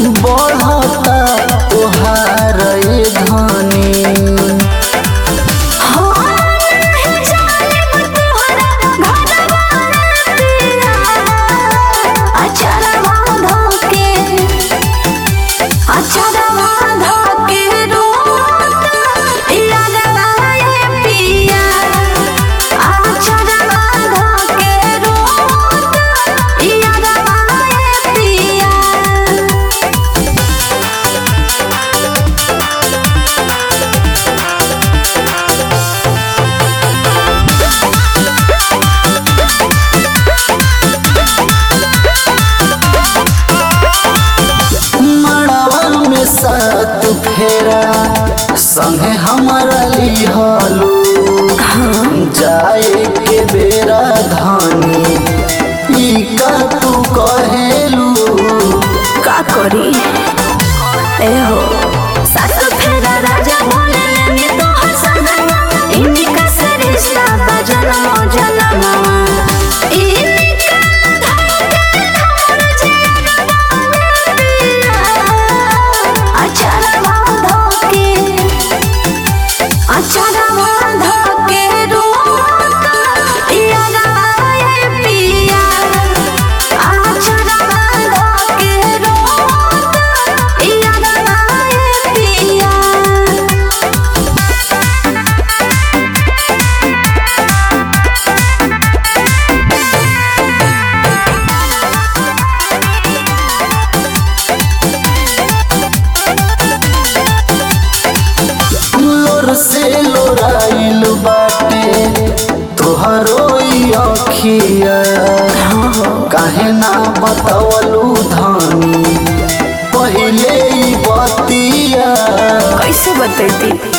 बढ़ता तोहार ए धनी मड़वा में सात फेरा संगे हमारा लिहलू जाए के बेरा धानी ई का तू कहेलू का करी ए हो सासु फेरा राजा बोले लेने तो हसन इनका से रिश्ता बजन जनम इनका धड़कन हमर जिया अचार बांधो के अचार बांधो के रोक या गाए पिया अचार बांधो के रोक या गाए पिया लोर से लोराइल बाटे तोहरो ई अखिया काहे ना बतावलू धानी पहिले ई बतिया कैसे बतैती